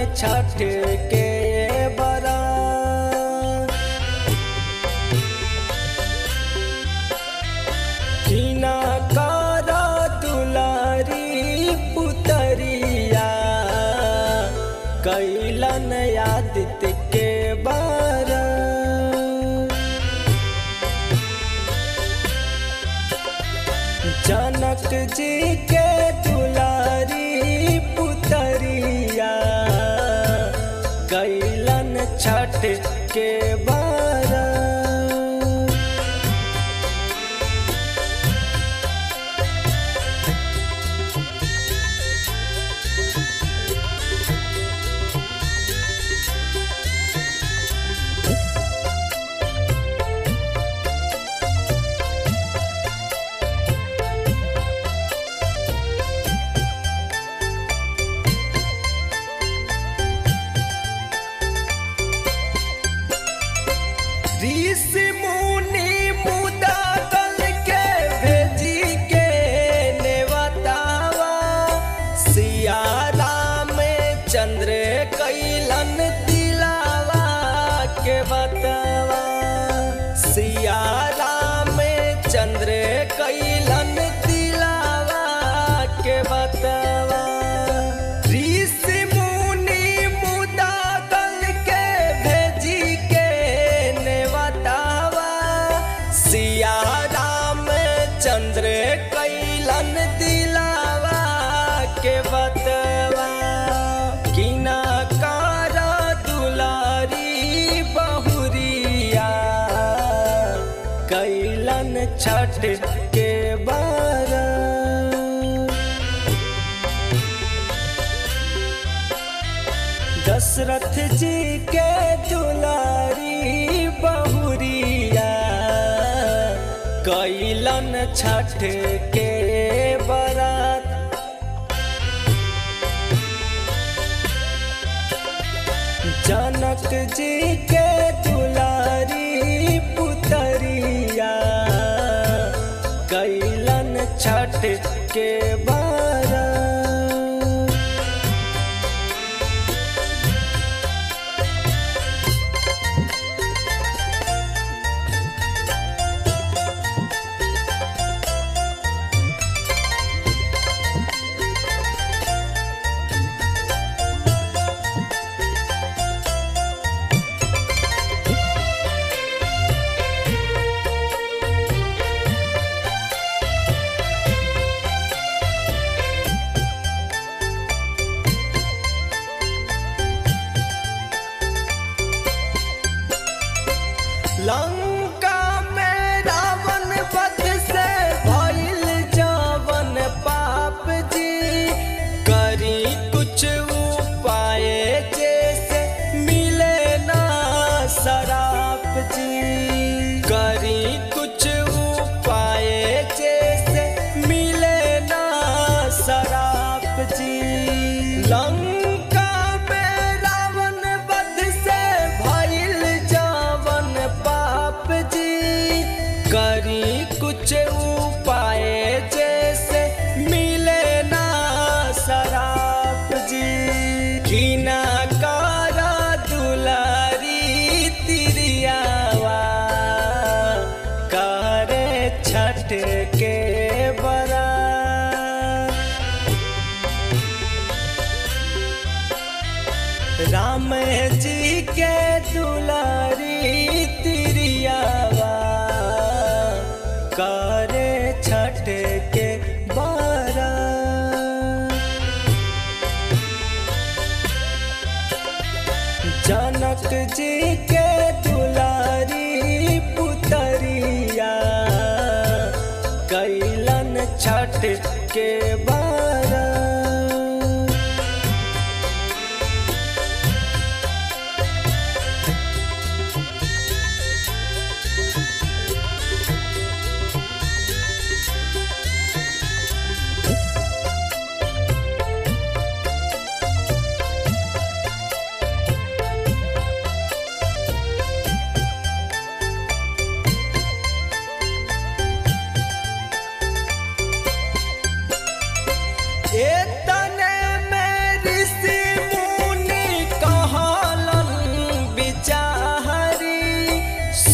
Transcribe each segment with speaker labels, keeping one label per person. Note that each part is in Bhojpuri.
Speaker 1: छठ के बरा किना कर दुलारी पुतरिया कैलन आदित्य के बारा जनक जी के दुलारी पुतरिया कैलन छठ के बारा ऋषि मुनि मुदा दल के भेजी के नेवतावा सिया राम चंद्र कैलन दिलावा के बतवा सिया राम चंद्र कैलन दिलावा के बतवा ऋषि मुनि मुदा दल के भेजी के नेवतावा सिया राम चंद्र कैलन दिलावा के बतवा किना कार दुलारी बहुरिया कैलन छठ के बारा दशरथ जी के दुलारी बहुरिया कैलन छठ के बरात जनक जी के दुलारी पुतरिया कैलन छठ के बारा लंका में रावण वध से भइल जवन पाप जी करी कुछ उपाय जैसे मिले ना शराप जी करी कुछ उपाय जैसे मिले ना शराप जी लंका में रावण वध से भइल जवन पाप जी करी कुछ उपाय जैसे मिले ना शराप जी किना कारा दुलारी तिरियावा करे छठ के बरा राम जी के दुलारी तिरियावा करे छठ के बारा जनक जी के दुलारी पुतरिया कैलन छठ के बारा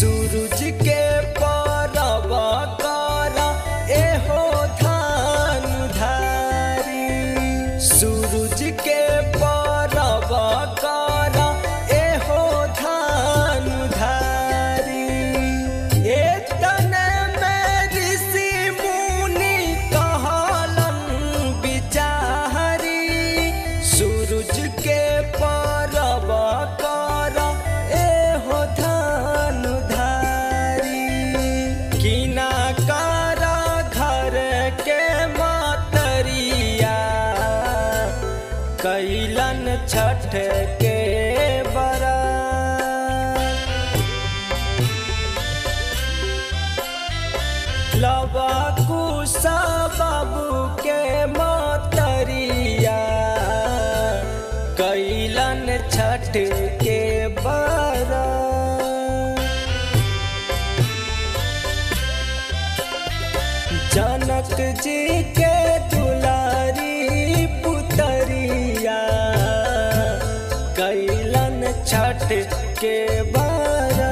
Speaker 1: सूरज के परब कर एहो धान धारी सूरज के परब कर एहो धान धारी एतने में ऋषि मुनि कहलन बिचारी सूरज के परब कर एहो धान धारी किना कर घर के मतरिया कैलन छठ के बरा लवा कुसा बाबू के मतरिया कैलन छठ के बरा जनक जी के दुलारी पुतरिया कैलन छठ के बारा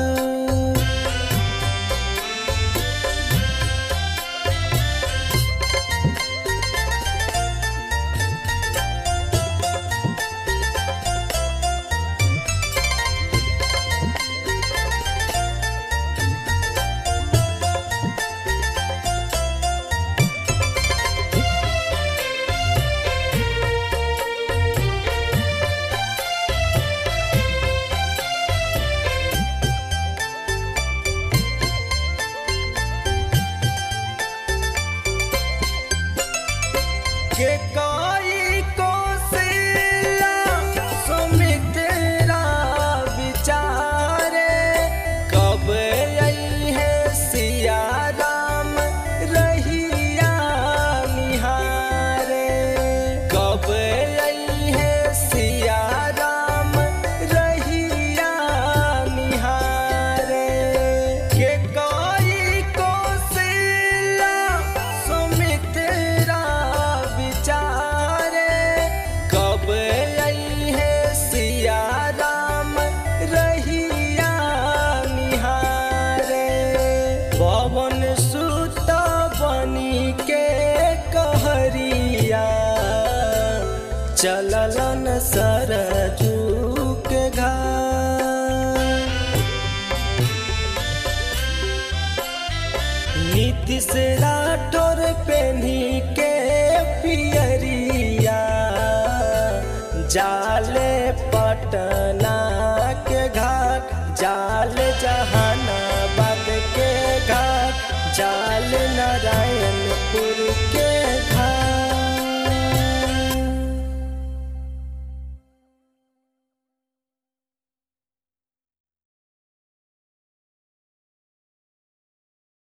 Speaker 1: के कोई को सिला सुमित्रा विचारे कब आई है सिया राम रहिया निहारे कब आई है सिया राम रहिया निहारे के कोई को सिला सुमित्रा विचारे कब आई है सिया राम रहिया निहारे पवन सुत बनी के कहरिया चललन सरजू के घाट नीतीश राठौर पेन्ही के पियरिया जाले पटना के घाट जाल जहाँ